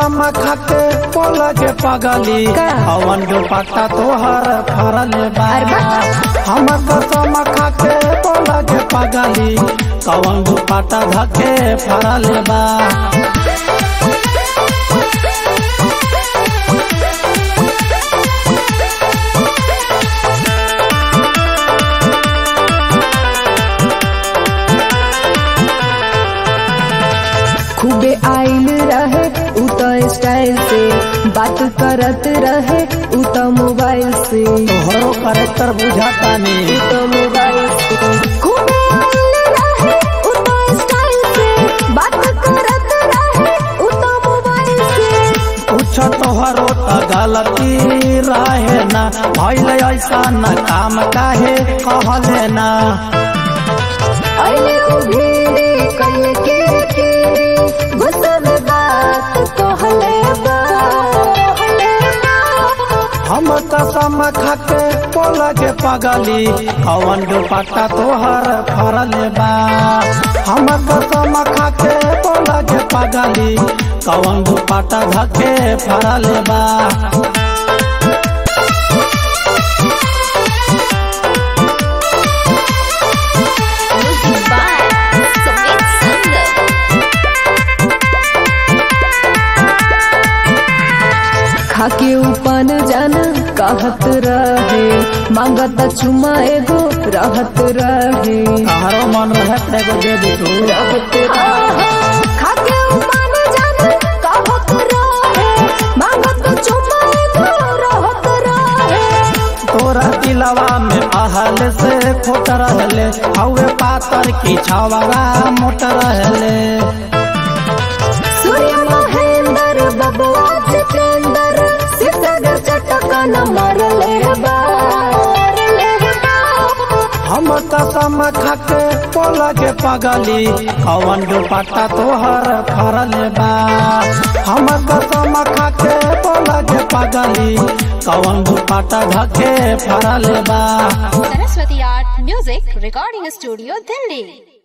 कसम खाके बोला के पगली का? हवन दुपट्टा तोहर फरल बा अरे बा। हम कसम खाके बोला के पगली कवन दुपट्टा धके फरल बा खूबे आइल रहे उ तो स्टाइल से बात करत रहे उ तो मोबाइल से तोहरो करेक्टर बुझाता उ नहीं तो मोबाइल से खूबे आइल रहे उ तो स्टाइल से बात करत रहे उ तो मोबाइल से कुछ तोहरो त गलती रहे ना भइल ऐसा न काम काहे कहले ना अरे उ भीड़े कल के तेरे गुस्सा में बात कहले बा हम कसम खाके बोला के पगली कवन दुपट्टा तोहर फरल बा हम कसम खाके बोला के पगली कवन दुपट्टा धके फरल बा Music by Sumit Sundar. खाके उपन जान कहत रहे मांगत चुमा एगो रहत रहे तोहरो मन रहे त एगो दे दे तू रहत रहे खाके उपन जान कहत रहे मांगत चुमा एगो रहत रहे तोरा दिलवा में अहल से खोट रहले हवे पातर की छावरा मोट रहले सूर्य महेंद्र बबुआ जितेंद्र सितगर चटकन मरले बा हम कसम खाके बोला के पगली कवन दुपट्टा तोहर फरल बा हम कसम खाके बोला के पगली कवन दुपट्टा धके फरल बा Saraswati Art Music Recording Studio, Delhi.